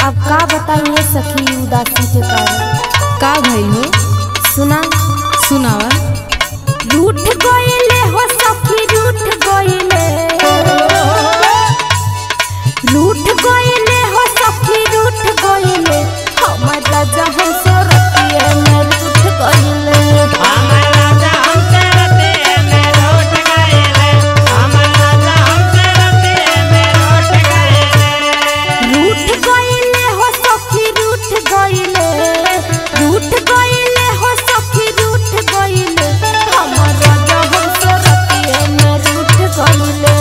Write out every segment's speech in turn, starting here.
अब का बताइए सखी उदासी के कारण का भइल हो सुना सुनावा रूठ गइले हो सखी रूठ गइले रूठ गइले हो सखी रूठ गइले हमर राजा हम सोरतिए में रूठ गइले रूठ गइले हो सखी रूठ गइले रूठ गइले हो सखी रूठ गइले हमर राजा हम सोरतिए में रूठ गइले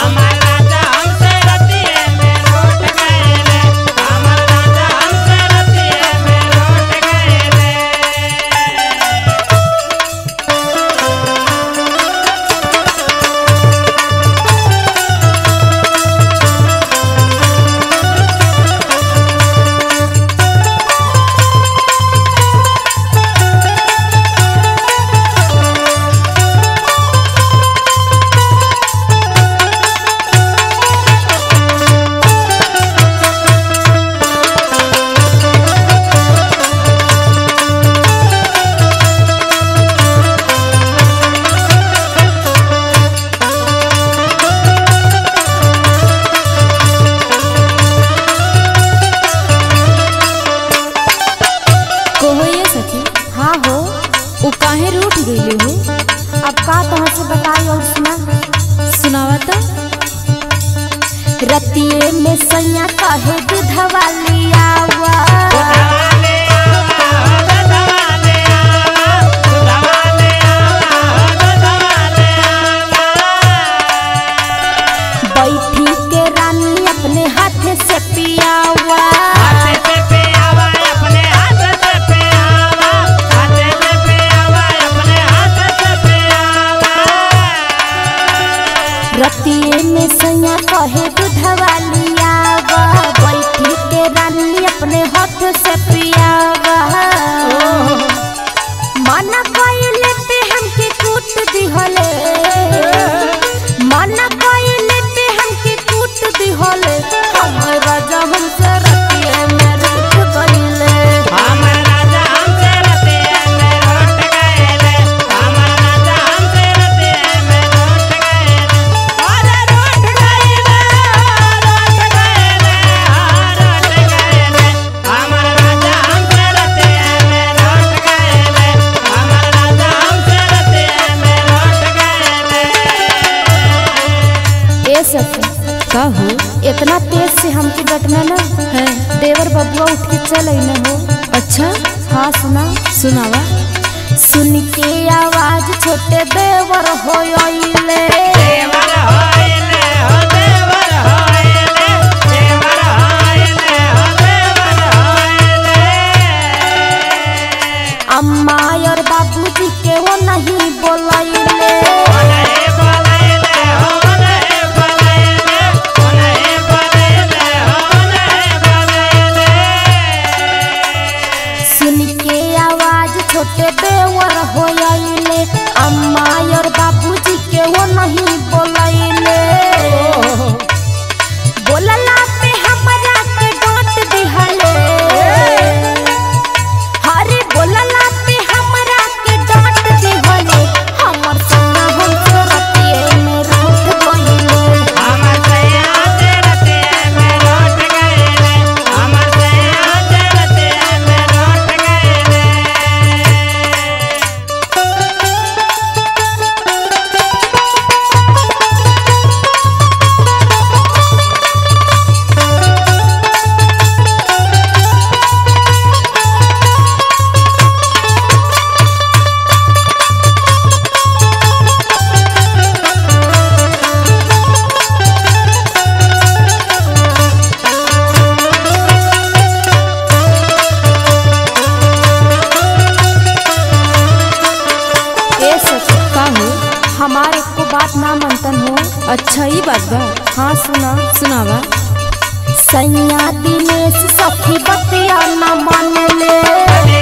कहो ये सखी हाँ हो उ काहे रूठ गइले हो अब का तोहर से बताई और सुना सुनावा त रतिये में सैया कहे दूधवा लियावा बैठी के रानी अपने हाथ से पियावा रतिये में सैया कहे दूधवा लियावा बैठी के रानी अपने हाथ से पियावा मना कइले पे हमके कूट दिहले मना कइले पे हमके कूट दिहले हमर राजा हमसे रतिये में रूठ गइले ए सखी का हो इतना तेज से हमके डटना ना है देवर बबुआ उठ के चल न हो अच्छा हाँ सुना सुनावा सुन के आवाज छोटे देवर हो आइले अम्मा और बाबूजी के वो नहीं बोलाइले सुन के आवाज छोटे देवर हो आइले अम्मा और बाबूजी के वो नहीं बोलाइले बोलला पे हमरा के डांट दिहले हरे बोलला पे हमरा के डांट दिहले हमर सना हम रतिये में रूठ गइले ए सखी का हो हमारे को बात ना मनतन हो अच्छा ही बात बा हाँ सुना सुनावा सैया दिनेश सखी बतिया न मान ले